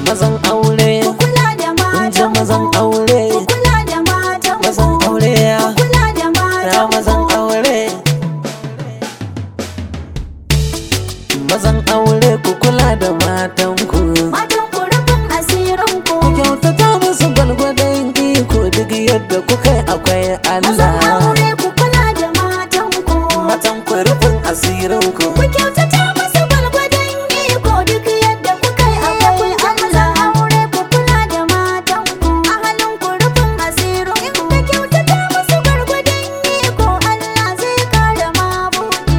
mazan aure ku kula da kun ji matan mazan aure ku kula da matan mazan aure ya ku kula da ya matan mazan aure mazan aure ku kula da matan ku matan ku rufin asirin ku ku kyautata musu gwalgwadon iko duk yadda kuka yi akwai mazan Allah aure ku kula da matan ku matan ku rufin asirin ku ku kyautata musu gwalgwadon iko duk yadda kuka yi akwai Allah aure ku kula da matan ku a halin ku rufin asirin ku ka kyautata musu gwalgwadon iko Allah zai kara mabuɗi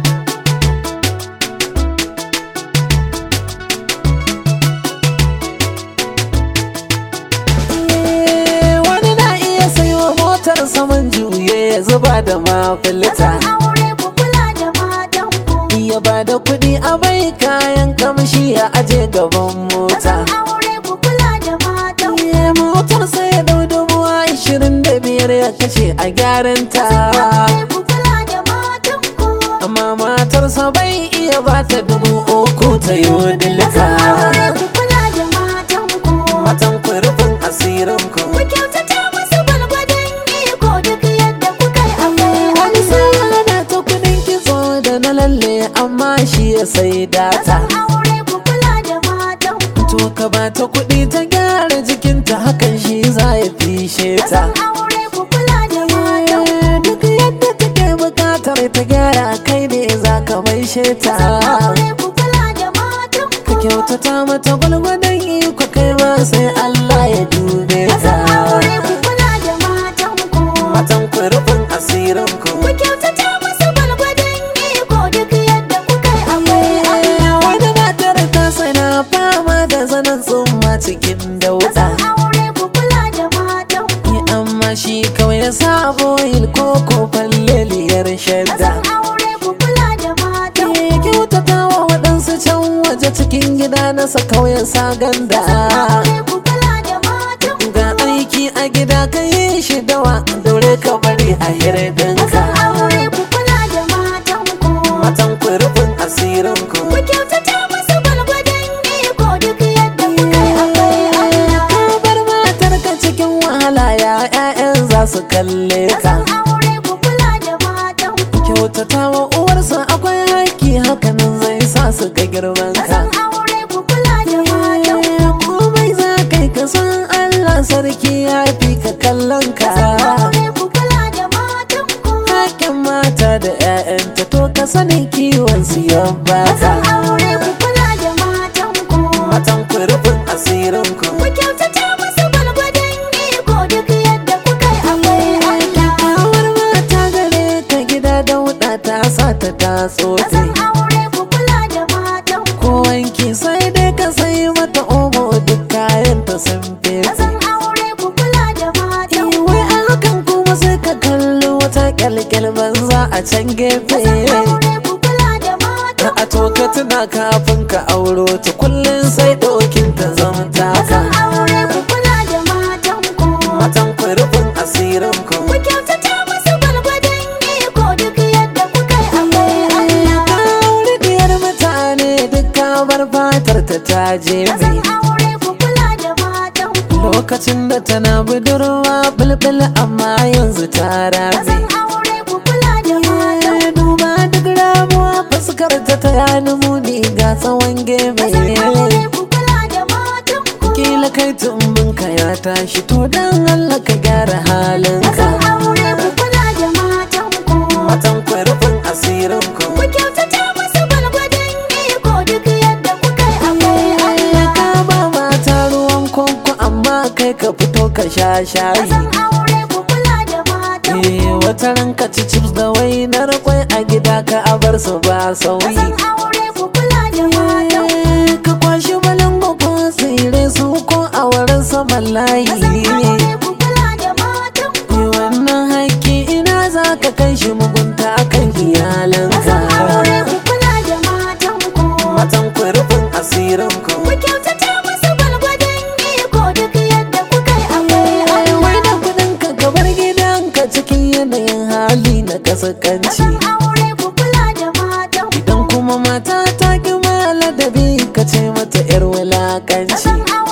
Eh, wani na iya sayo motar saman juye ya zuba da mafilita mazan aure ku kula da matan ku ya ba da kuɗi a bai kayan kamshi ya aje gaban mota mazan aure ku kula da matan ku Eh, motar sai ya dau dubu ashirin da biyar ya kashe a gyaran ta aure ku kula da matan ku amma matarsa bai iya ba ta dubu uku ta yi aure dilika ku kula da matan ku matan ku rufin asirin ku ku kyautata musu gwalgwadon iko duk yadda kuka yi akwai wani sai ana ta kuɗin kitso da na lalle amma shi ya sai data mazan aure ku kula da matan ku to ka ba ta kuɗi ta gyara jikinta hakan shi za ya fishe ta mazan aure ku kula da matan ku Eh, duk yadda take bukatar ta gyara kai ne za ka maishe ta aure ku kula da matan ka ku kyautata mata gwalgwadon iko kai ma sai Allah ya dube ta mazan aure ku kula da matan ku matan ku rufin asirin ku ku kyautata musu gwalgwadon iko duk yadda kuka yi akwai Allah wani matar ta sana fama da zanen tsumma cikin dauda mazan aure ku kula da matan ku Ni amma shi kawai ya sabo yin koko falleliyar shadda mazan aure ku kula da matan ku Ke kyautata wa waɗansu can waje cikin gida nasa kauyen sa ganda aure ku kula da matan ku ga aiki a gida ka yi shi dawa daure ka bari a hirdinka mazan aure ku kula da matan ku matan ku rufin asirin ku ku kyautata musu gwalgwadon iko duk yadda kuka yi akwai Allah ka bar matar ka cikin wahala ya 'ya'yan za su kalle ka mazan aure ku kula da matan ku kyautata wa uwarsa akwai haƙƙi hakanan zai sa su ga girman ka mazan aure ku kula da matan ku Eh, komai za kai ka san Allah sarki ya fi ka kallon ka aure ku kula da matan ku Hakin mata da 'ya'yanta to ka sani kiwon su ya baka mazan aure ku kula da matan ku matan ku rufin asirin ku ku kyautata musu gwalgwadon iko duk yadda kuka yi akwai Allah Kawar mata gare ka gida da wuɗa ta sa ta tatso mazan aure ku kula da matan ku ko wanki sai dai ka sai mata omo duk kayan ta sun fese mazan aure ku kula da matan ku wai a hakan kuma sai ka kalli wata kyalkyal banza a can gefe aure ku kula da matan a to ka tuna kafin ka auro ta kullum sai ɗokin ta zama taka mazan aure ku kula da matan ku matan ku rufin asirin ku ku kyautata musu gwalgwadon iko duk yadda kuka yi akwai Allah ka aure diyar mutane duk ka bar fatar ta ta jefe mazan aure ku kula da matan ku lokacin da tana budurwa bulbul amma yanzu ta rabe mazan aure ku kula da matan Eh, duba duk ramuwa fuskar ta ta yani muni ga tsawon mazan aure gebe ku kula da matan ku kila kai tumbinka ya tashi to dan Allah ka gyara halinka mazan aure ku kula da matan ku matan ku rufin asirin ku ku kyautata musu gwalgwadon iko duk yadda kuka yi akwai Allah ka ba mata ruwan kwanko amma kai ka fito ka sha shayi mazan aure ku kula da matan ku Eh, wata ranka ci chips da wainar kwai a gida ka abar su ba sauyi mazan aure ku kula da matan ku Eh, ka kwashi balango ko tsire su ko a wurin saman layi mazan aure ku kula da matan ku Eh, wannan haƙƙi ina za ka kai shi mugunta kan iyalanka mazan aure ku kula da matan ku matan ku rufin asirin ku ku kyautata musu gwalgwadon iko duk yadda kuka yi akwai Eh, Allah wai da kuɗinka ka bar gidanka cikin yanayin hali na kasakanci mazan aure ku kula da matan ku idan kuma mata ta ki ladabi ka ce mata 'yar wulakanci mazan aure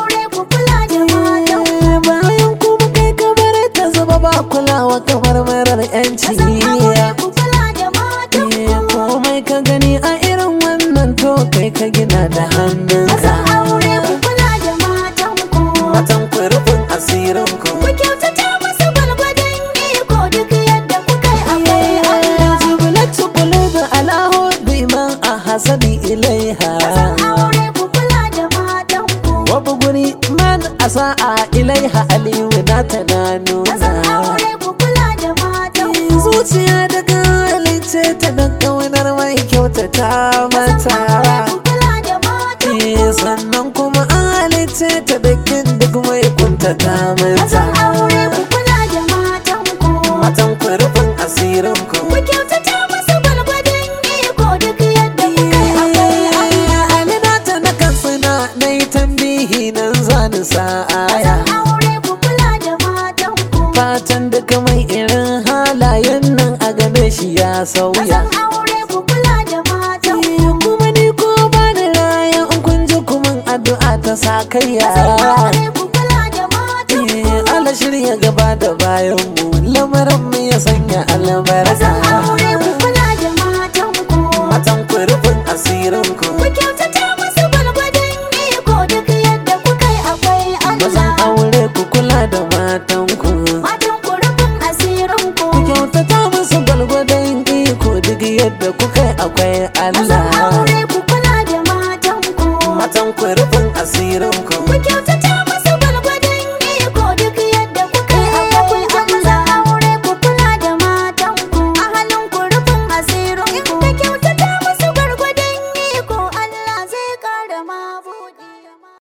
ka gani a irin wannan to kai ka gina da hannunka Mazan aure ku kula da matanku matan ku rufin asirin ku Ku kyautata musu gwalgwadon iko duk yadda kuka yi akwai Allah jubilatu qulubi ala hubbi man ahsani ilaiha Mazan aure ku kula da matanku wa buguri man asa'a ilaiha aliyu na ta nuna Mazan aure ku kula da matanku zuciya daga halice ta dan kaunar mai kyautata Mazan aure mata ku kula da matanku Eh, sannan kuma an halice ta dakin duk mai kuntata Mazan mata aure ku kula da matanku matan ku rufin asirin ku Ku kyautata musu gwalgwadon iko duk yadda kuka yi akwai Allah Alina ta na kansina na yi tambihi nan zani sa'aya Mazan aure ku kula da matanku fatan duka mai irin halayen nan a game shi ya sauya Mazan aure ku kula da matanku Eh, kuma ni ko ba ni raya in kun ji kuma addu'a ta sa kaiya aure ku kula da matanku Eh, Allah shirya gaba da bayan mu lamarin mu ya sanya albarka Mazan aure ku kula da matanku matan ku rufin asirin ku Ku kyautata musu gwalgwadon iko duk yadda kuka yi akwai mazan Allah aure ku kula da matan ku Matan ku rufin asirin ku ku kyautata musu gwalgwadon iko duk yadda kuka yi akwai Mazan Allah aure ku kula da matanku matan ku rufin asirin ku Ku kyautata